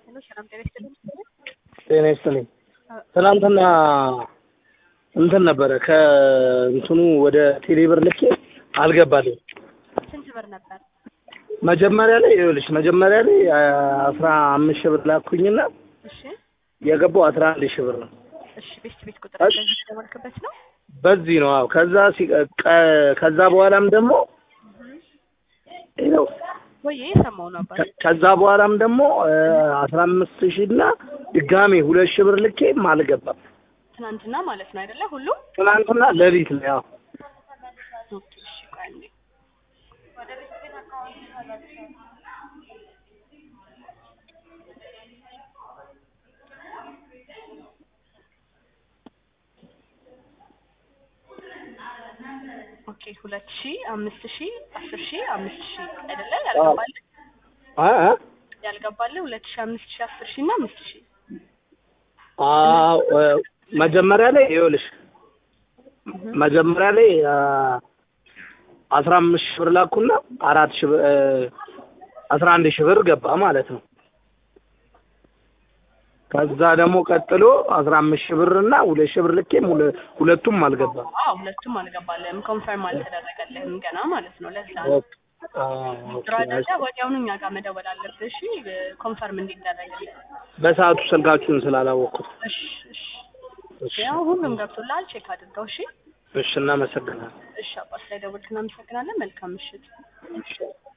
ሄሎ ሰላም ጤና ይስጥልኝ። ጤና ይስጥልኝ። ትናንትና እንትን ነበረ ከእንትኑ ወደ ቴሌብር ልኬ አልገባልኝ። ስንት ብር ነበር? መጀመሪያ ላይ ይኸውልሽ መጀመሪያ ላይ አስራ አምስት ሺህ ብር ላኩኝና እሺ የገባው አስራ አንድ ሺህ ብር ነው። እሺ ቤስት ቤት ቁጥር እሺ። በዚህ የተደወልክበት ነው? በዚህ ነው አዎ። ከዛ ሲ- ቀ- ከዛ በኋላም ደግሞ ይኸው ወይ የሰማው ነበር። ከ- ከዛ በኋላም ደግሞ አስራ አምስት ሺህ እና ድጋሜ ሁለት ሺህ ብር ልኬም አልገባም። ትናንትና ማለት ነው አይደለ? ሁሉም ትናንትና ሌሊት ላይ አዎ። ኦኬ እሺ ቆይ አንዴ ኦኬ ሁለት ሺ አምስት ሺ አስር ሺ አምስት ሺ አይደለ? ያልገባል አ አ ያልገባል ሁለት ሺ አምስት ሺ አስር ሺ እና አምስት ሺ አዎ እ፣ መጀመሪያ ላይ ይኸውልሽ መጀመሪያ ላይ አ፣ አስራ አምስት ሺህ ብር ላኩና አራት ሺህ ብር እ፣ አስራ አንድ ሺህ ብር ገባ ማለት ነው። ከዛ ደግሞ ቀጥሎ አስራ አምስት ሺህ ብር እና ሁለት ሺህ ብር ልኬም ሁለ- ሁለቱም አልገባም። አዎ ሁለቱም አልገባልህም። ኮንፈርም አልተደረገልህም ገና ማለት ነው። ለዛ ነው አ፣ ኦኬ። ስራ ደረጃ ወዲያውኑ እኛ ጋር መደወል አለብህ። እሺ ኮንፈርም እንዲደረግልህ። በሰዓቱ ስልካችሁን ስላላወቅኩት። እሺ እሺ እሺ፣ ያው ሁሉም ገብቶልሃል። ቼክ አድርገው። እሺ እሺ፣ እናመሰግናለን። እሺ አባት ላይ ደውልክ። እናመሰግናለን። መልካም ምሽት። እሺ።